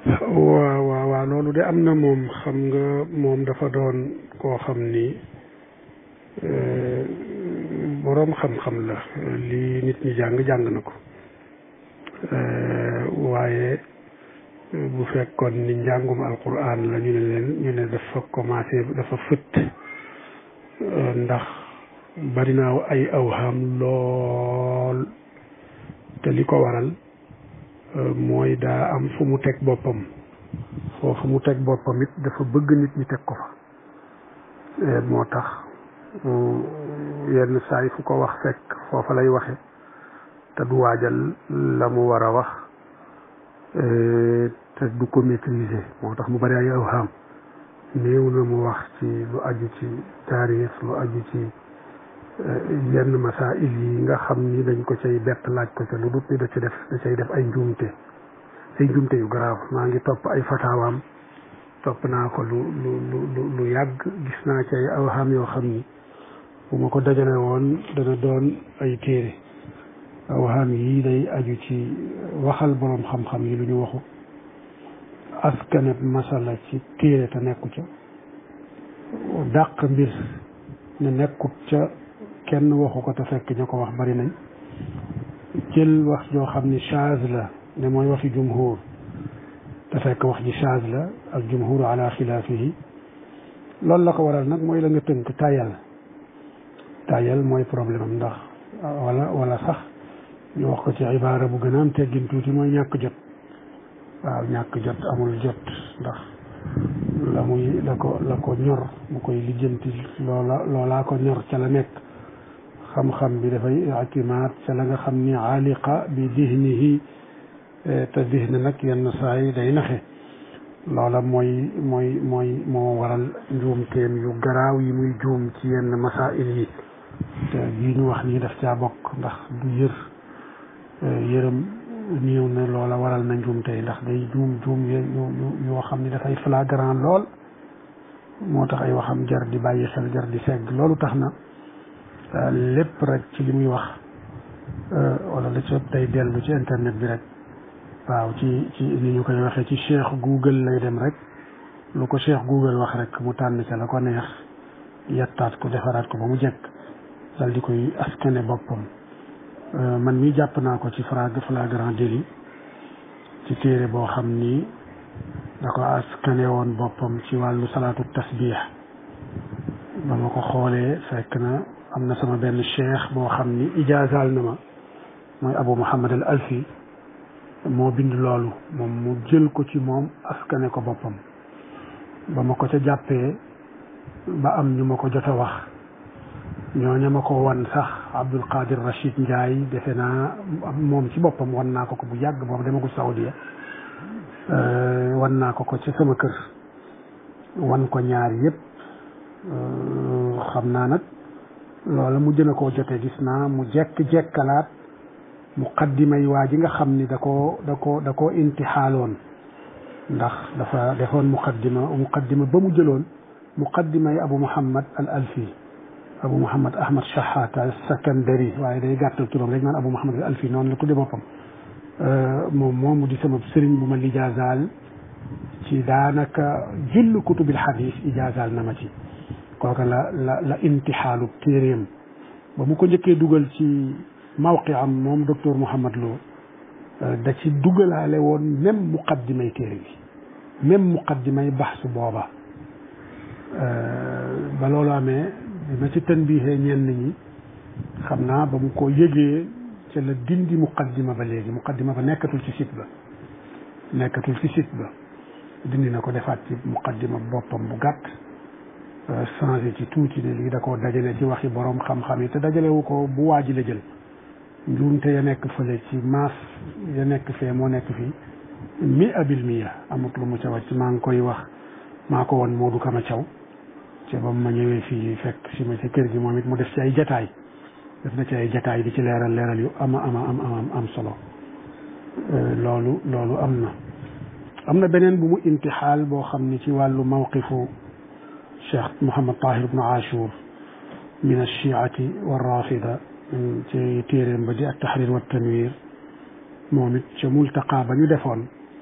waaw waaw waaw loolu de am na moom xam nga moom dafa doon koo xam ni boroom xam-xam la li nit ñi jàng jàng na ko waaye bu fekkoon ni njàngum alquran la ñu ne leen ñu ne dafa commencé dafa fëtt ndax bari naa ay awham lool te li ko waral mooy daa am fu mu teg boppam foofu mu teg boppam it dafa bëgg nit ñi teg ko fa moo tax yenn saay fu ko wax fekk foofa lay waxe te du waajal la mu war a wax te du ko maîtriser moo tax mu bari ay awham néew na mu wax ci lu aju ci taarix lu aju ci yenn masail yi nga xam ni dañ ko cay bett laaj ko ca lu dut ni da ci def da cay def ay njuumte ay njuumte yu garaaw maa ngi topp ay fataawaam topp naa ko lu lu lu lu yàgg gis naa ci ay awham yoo xam ni bu ma ko dajale woon dana doon ay téere awham yi day aju ci waxal boroom xam-xam yi lu ñu waxu askaneb masala ci téere te nekku ca dàq mbir ne nekkut ca kenn waxu ko te fekk ña ko wax bari nañ jël wax joo xam ni chaz la ne mooy waxi jumhur te fekk wax ji chaz la al jumhur ala xilaafihi loolu la ko waral nag mooy la nga tënk tayal tayal mooy problème am ndax wala wala sax ñu wax ko ci ibaara bu gën a am teggin tuuti mooy ñàkk jot waaw ñàkk jot amul jot ndax la muy la ko la ko ñor mu koy lijjanti loola loolaa ko ñor ca la nekk xam-xam bi dafay itimaat ca la nga xam ni aliqa bi dihnihi te dihn nag yenn saa yi day naxe loola mooy mooy mooy moo waral njuumteem yu garaaw yi muy juum ci yenn masail yi te bii ñu wax nii daf caa bokk ndax du yër yërëm néew na loola waral na njuumte ndax day juum juum yu yoo xam ni dafay flagrant lool moo tax ay waxam jar di bàyyi xel jar di segg loolu tax na lépp rek ci li muy wax wala la ci day dellu ci internet bi rek waaw ci ci ni ñu koy waxee ci cheikh google lay dem rek lu ko cheikh google wax rek mu tànn ca la ko neex yettaat ko defaraat ko ba mu jekk dal di koy askane boppam man mi jàpp naa ko ci flagrant délit ci téere boo xam ni da ko askane woon boppam ci wàllu salaatu tasbih ba ma ko xoolee fekk na am na sama benn cheikh boo xam ni ijaazaal na ma mooy abu muhammad al alfi moo bind loolu moom mu jël ko ci moom askane ko boppam ba ma ko ca jàppee ba am ñu ma ko jot a wax ñooña ma ko wan sax abdul qadir rachid ndiaye defe naa moom ci boppam wan naa ko ko bu yàgg boobu demagul saudia wan naa ko ko ci sama kër wan ko ñaar yëpp xam naa nag loola mu jën a koo jote gis naa mu jekk-jekkalaat muqaddima yi waa ji nga xam ni da koo da ko da koo intixaaloon ndax dafa defoon muqaddima muqaddima ba mu jëloon muqaddima yi abu muhammad al alfi abu muhammad ahmad shahata sakandari waaye day gàttal turam rek naan abu muhammad al alfi noonu la tudde boppam moom moomu di sama sëriñ bu ma lijaazaal ci daanaka jull kutubil xadis ijaazaal na ma ci kooka la la la intixaalu téeréem ba mu ko njëkkee dugal ci mawqi am moom docteur Mouhamad Lo da ci dugalaale woon même muqaddimay téere bi même muqaddimay baxsu booba ba loolu amee bi ma ci tanbiixee ñenn ñi xam naa ba mu ko yëgee ca la dindi muqaddima ba léegi muqaddima ba nekkatul ci site ba nekkatul ci site ba dindi na ko defaat ci muqaddima boppam bu gàtt changé ci tuuti ne lii da koo dajale ci waxi borom xam-xam yi te dajalewu ko bu waaji la jël njuumte ya nekk fële ci maas ya nekk fee moo nekk fii mi abil miya amut lu mu ca wàcc maa ngi koy wax maa ko woon Modou Kama Thiaw ci ba ma ñëwee fii fekk si ma ci kër gi moom it mu def ci ay jataay def na ci ay jataay di ci leeral leeral yu ama ama am am am solo loolu loolu am na am na beneen bu mu intixaal boo xam ni ci wàllu mawqifu cheikh Mouhamad Tahir ibnu Ashur min alchiati wa rafida ci téeréem ba di at tahrir wa tanwir moom it ca multaqa ba ñu defoon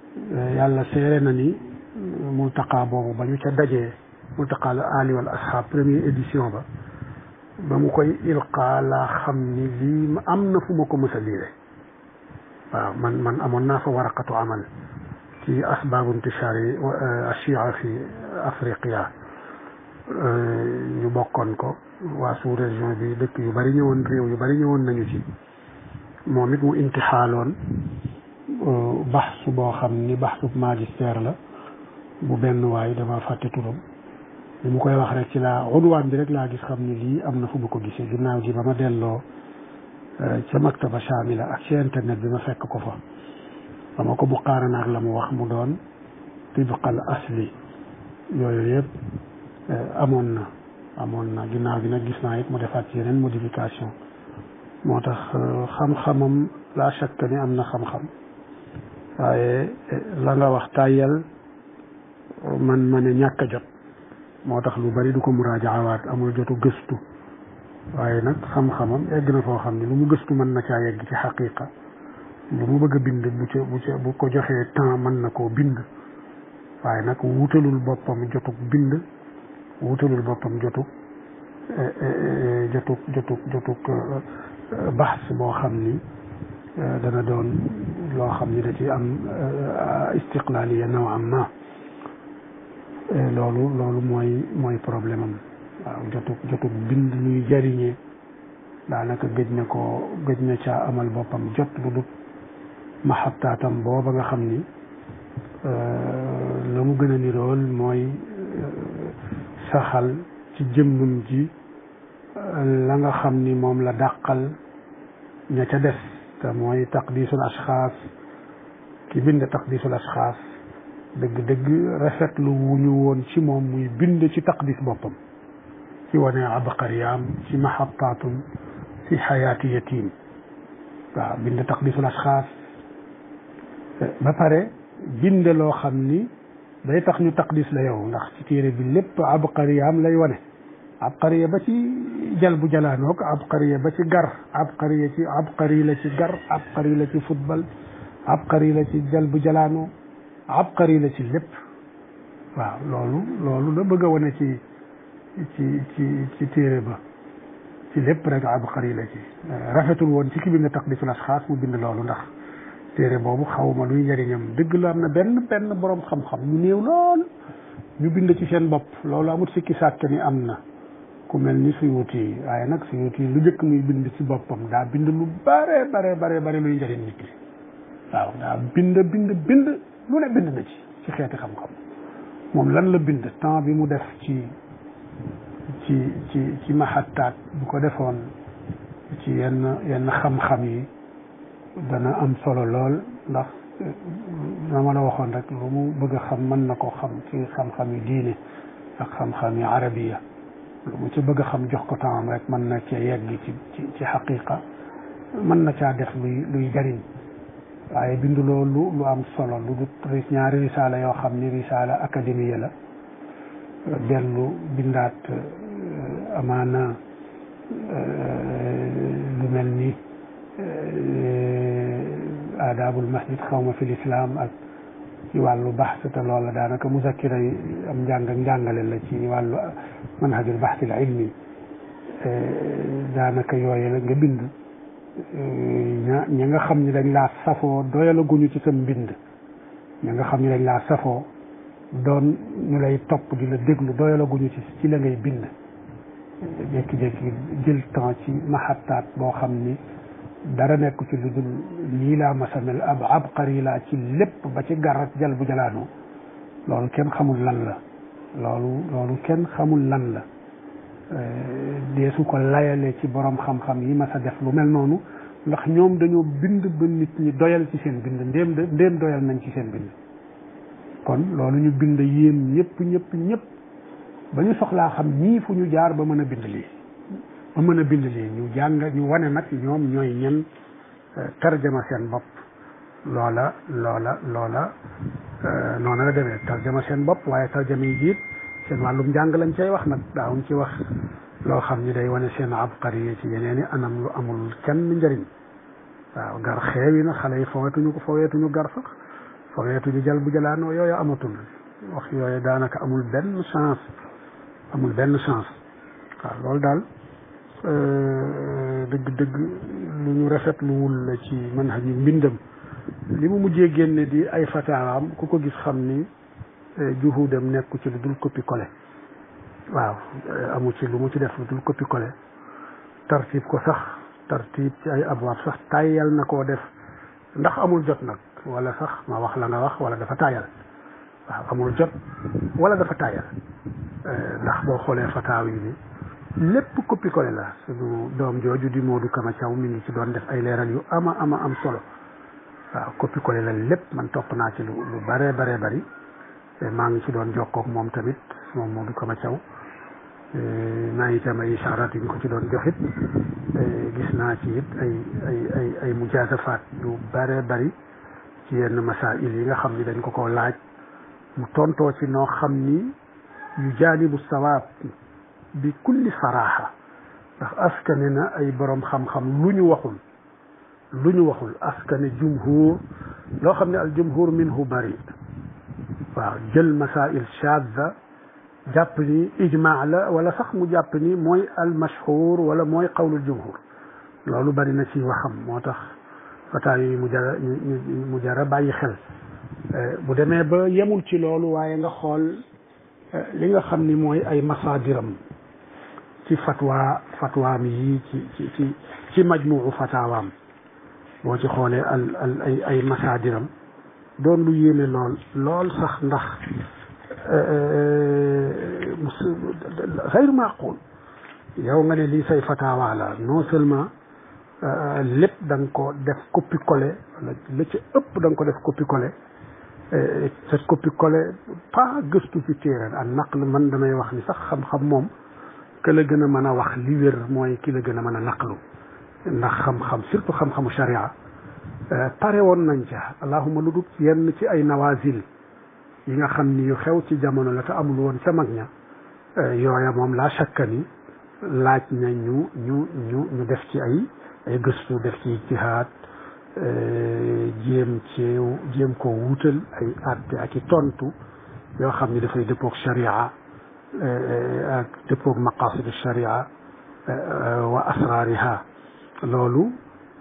yàlla seere na ni multaqa boobu ba ñu ca dajee multaqa al ali wal ashab première édition ba ba mu koy ilqa laa xam ni lii am na fu ma ko mës a liire waaw man man amoon naa fa waraqatu amal ci asbaabu intishaari ashia fi afriqiya ñu bokkoon ko waa sous région bi dëkk yu bari ñëwoon réew yu bari ñëwoon nañu ci moom it mu intixaaloon baxsu boo xam ni baxsu magistère la bu benn waay dama fàtte turam li mu koy wax rek ci laa unwaan bi rek laa gis xam ni lii am na fu ma ko gisee ginnaaw gi ba ma delloo ca maktaba shamila ak ci internet bi ma fekk ko fa dama ko buqaarana ak la mu wax mu doon tibqal asli yooyu yëpp amoon na amoon na ginnaaw gi nag gis naa it mu defaat ci yeneen modification moo tax xam-xamam la shakka ni am na xam-xam waaye la nga wax tàyyal man ma ne ñàkk a jot moo tax lu bari du ko muraajawaat amul jotu gëstu waaye nag xam-xamam egg na foo xam ne lu mu gëstu mën na caa yegg ci xaqiqa lu mu bëgg a bind bu ca bu ca bu ko joxee temps mën na koo bind waaye nag wutalul boppam jotug bind wutalul boppam jotug jotug jotug jotug baxs boo xam ni dana doon loo xam ni da ci am istiqlaaliya nawam ma loolu loolu mooy mooy problème am waaw jotug jotug bind luy jariñee daanaka gëj na ko gëj na caa amal boppam jot lu dut maxabtaatam booba nga xam ni la mu gën a nirool mooy saxal ci jëmmam ji la nga xam ni moom la dàqal ña ca des te mooy taqdisul ashxaas ki bind taqdisul ashxaas dëgg-dëgg rafetlu wu ñu woon ci moom muy bind ci taqdis boppam ci wane abqariyaam ci mahabtaatum ci xayaati yatim waaw bind taqdisul ashxaas ba pare bind loo xam ni day tax ñu taqdis la yow ndax ci téere bi lépp abqariyaam lay wane abqariya ba ci jal bu jalaanoog abqariya ba ci gar abqariya ci abqari la ci gar abqari la ci football abqari la ci jal bu jalaanoo abqari la ci lépp waaw loolu loolu la bëgg a wane ci ci ci ci téere ba ci lépp rek abqari la ci rafetul woon ci ki bind taqdisul asxaas mu bind loolu ndax téere boobu xawma luy njëriñam dëgg la am na benn benn borom xam-xam ñu néew lool ñu bind ci seen bopp loolu amut sikki sàkk ni am na ku mel ni Suyuti yi waaye nag Suyuti yi lu njëkk muy bind ci boppam daa bind lu bare bare bare bare luy njëriñ nit ki waaw daa bind bind bind lu ne bind na ci ci xeeti xam-xam moom lan la bind temps bi mu def ci ci ci ci maxattaat bu ko defoon ci yenn yenn xam-xam yi dana am solo lool ndax na ma la waxoon rek lu mu bëgg a xam mën na ko xam ci xam-xam yi diine ak xam-xam yi arabiya lu mu ci bëgg a xam jox ko temps rek mën na cee yegg ci ci ci xaqiqa mën na caa def luy luy jariñ waaye bindu loolu lu am solo lu du ñaari risaala yoo xam ni risaala académie la dellu bindaat amaana lu mel ni aadaabul masjid xawma fi lislaam ak ci wàllu baxs te loola daanaka muzakkira yi am njàng ak njàngale la ci wàllu manhajul baxsil ilmi daanaka yooye la nga bind ña ñi nga xam ni dañ laa safoo doyalaguñu ci sa mbind ñi nga xam ni dañ laa safoo doon ñu lay topp di la déglu doyalaguñu ci ci la ngay bind jékki-jékki jël temps ci maxattaat boo xam ni dara nekk ci lu dul lii laa masamel ab abqari laa ci lépp ba ci garat jal bu jalaanu loolu kenn xamul lan la loolu loolu kenn xamul lan la deesu ko layale ci borom xam-xam yi mas a def lu mel noonu ndax ñoom dañoo bind ba nit ñi doyal ci seen bind ndéem de ndéem doyal nañ ci seen bind kon loolu ñu bind yéen ñëpp ñëpp ñëpp ba ñu soxlaa xam ñii fu ñu jaar ba mën a bind lii ba mën a bind lii ñu jàng ñu wane nag ñoom ñooy ñen tarjama seen bopp loola loola loola noonu la demee tarjama seen bopp waaye tarjama yi jiit seen wàllum njàng lañ cay wax nag daawuñ ci wax loo xam ni day wane seen abqari ci yeneen i anam lu amul kenn njëriñ waaw gar xeewi na xale yi fowetuñu ko foweetuñu gar sax fogeetuñu jal bu jalaanoo yooyu amatul wax yooyu daanaka amul benn chance amul benn chance waaw loolu daal dëgg-dëgg lu ñu rafetluwul la ci manhaj yi mbindam li mu mujjee génne di ay fataawaam ku ko gis xam ni juhudam nekku ci lu dul copie collé waaw amu ci lu mu ci def lu dul copie collé tartib ko sax tartib ci ay abwaab sax tàyyal na koo def ndax amul jot nag wala sax ma wax la nga wax wala dafa tàyyal waaw amul jot wala dafa tàyyal ndax boo xoolee fataaw yi ni lépp copie collé la suñu doom jooju di Modou Kama Thiaw mi ngi ci doon def ay leeral yu ama ama am solo waaw copie collé la lépp man topp naa ci lu lu bare bare bari maa ngi ci doon jokkoog moom tamit moom Modou Kama Thiaw maa ngi itam ay ishaaraat yu ñu ko ci doon joxit gis naa ci it ay ay ay ay mujaasafaat yu bare bari ci yenn masail yi nga xam ni dañ ko ko laaj mu tontoo ci noo xam ni yu jaanibu sawaab bi kulli saraaxa ndax askane na ay borom xam-xam lu ñu waxul lu ñu waxul askane jumhur loo xam ne al jumhur minhu bari waaw jël masail shadda jàpp ni ijmaa la wala sax mu jàpp ni mooy al mashhur wala mooy qawlul jumhur loolu bari na ci waxam moo tax fataa yi mu jara mu jara bàyyi xel bu demee ba yemul ci loolu waaye nga xool li nga xam ni mooy ay masaadiram ci fatwa fatwaam yi ci ci ci ci majmuu fataawaam boo ci xoolee al al ay ay masaadiram doon lu yéeme lool lool sax ndax xayru maaqul yow nga ne lii say fataawa la non seulement lépp da nga ko def copie collé wala la ca ëpp da nga ko def copie collé te copie collé pas gëstu ci téere ak naql man damay wax ni sax xam-xam moom que la gën a mën a wax li wér mooy ki la gën a mën a naqlu ndax xam-xam surtout xam-xamu sharia pare woon nañ ca allahuma lu dul yenn ci ay nawazil yi nga xam ni yu xew ci jamono la te amul woon ca mag ña yooya moom laa shakka ni laaj na ñu ñu ñu ñu def ci ay ay gëstu def ci ijtihaad jéem ci jéem koo wuutal ay àtte ak i tontu yoo xam ni dafay dëppoog sharia ak dëppoog maqasid sharia wa asraariha loolu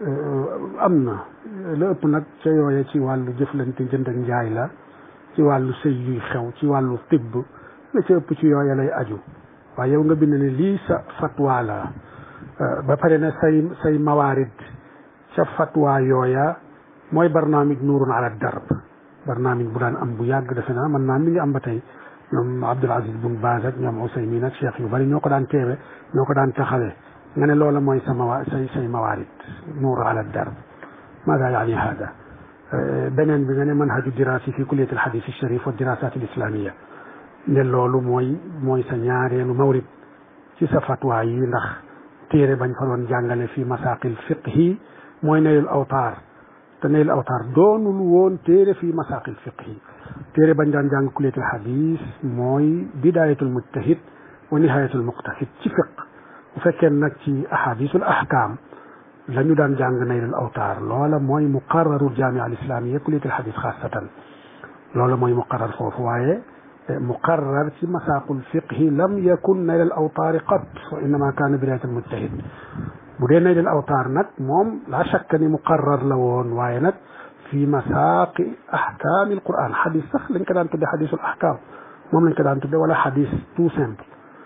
am na la ëpp nag ca yooye ci wàllu jëflante jënd ak njaay la ci wàllu sëy yuy xew ci wàllu tibb la ca ëpp ci yooye lay aju waaye yow nga bind ne lii sa fatwa la ba pare ne say say mawaarid ca fatwa yooya mooy barnaamij nuurun ala darb barnaamij bu daan am bu yàgg defe naa man naa mi ngi am ba tey ñoom Abdul Aziz Bun Baaz ak ñoom Usaymin ak cheikh yu bari ñoo ko daan teewe ñoo ko daan taxawee nga ne loola mooy sa mawa say say mawaarid nuur ala darb maada yaani hada beneen bi nga ne manhaju dirasi fi kulliyat alhadis alsharif wa dirasat alislamia ne loolu mooy mooy sa ñaareelu mawrid ci sa fatwa yi ndax téere bañ fa doon jàngale fi masaqil fiqhi mooy naylul awtaar te naylul awtaar doonul woon téere fi masaqil fiqhi téere bañ daan jàng kulliyat alhadis mooy bidayatul mujtahid wa nihayatul muqtasid ci fiq bu fekkee nag ci ahadisul ahkam la ñu daan jàng naylul awtaar loola mooy muqarraru jamia al islamia kulliyat al hadis xaasatan loola mooy muqarrar foofu waaye muqarrar ci masaqul fiqhi lam yakun naylul awtaari qat wa innama kaana bidayat al mujtahid bu dee naylul awtaar nag moom la shakka ni muqarrar la woon waaye nag fi masaqi ahkaami al quran xadis sax lañ ko daan tudde xadisul ahkam moom lañ ko daan tudde wala xadis tout simple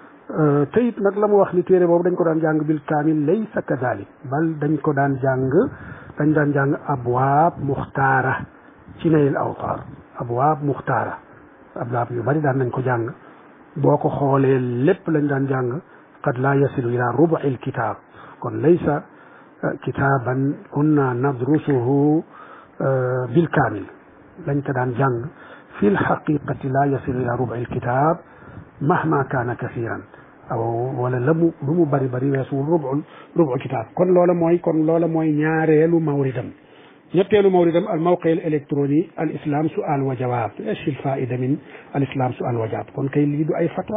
te it nag la mu wax ni téere boobu dañ ko daan jàng bil kaamil laysa kadalik bal dañ ko daan jàng dañ daan jàng abwaab muxtaara ci naylul awtaar abwaab muxtaara abwaab yu bari daan nañ ko jàng boo ko xoolee lépp lañ daan jàng qad laa yasilu ila rubu'i alkitab kon laysa kitaaban kunna nadrusuhu bil kaamil lañ ko daan jàng fi lxaqiqati laa yasilu ila rubu'i alkitab mahma kaana kasiran aw wala la mu lu mu bari bari weesuwul rubul rubu kitaab kon loola mooy kon loola mooy ñaareelu mawridam ñetteelu mawridam al mawqi al électronique al islam sual wa jawaab esh il faida min al islam sual wa jawaab kon kay lii du ay fatwa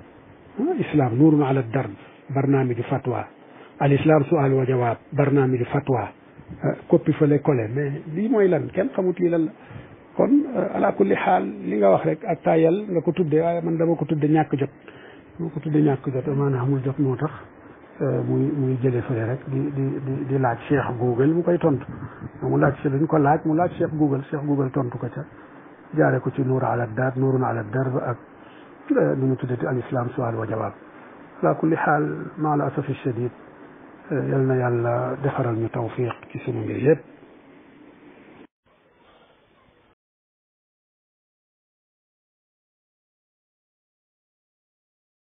islam nuurun ala darb barnaamiju fatwa al islam sual wa jawaab barnaamiju fatwa copie fale collé mais lii mooy lan kenn xamut lii lan la kon ala kulli xaal li nga wax rek ak tayal nga ko tudde waaye man dama ko tudde ñàkk jot dama ko tudde ñàkk jot maanaam amul jot moo tax muy muy jële fële rek di di di di laaj cheikh google mu koy tontu mu laaj si dañ ko laaj mu laaj cheikh google cheikh google tontu ko ca jaare ko ci nuur ala dar nuurun ala dar ba ak nu mu tuddati al islam sual wa jawaab ala kulli xaal maa la asafi shadid yal na yàlla defaral ñu tawfiq ci sunu mbir yëpp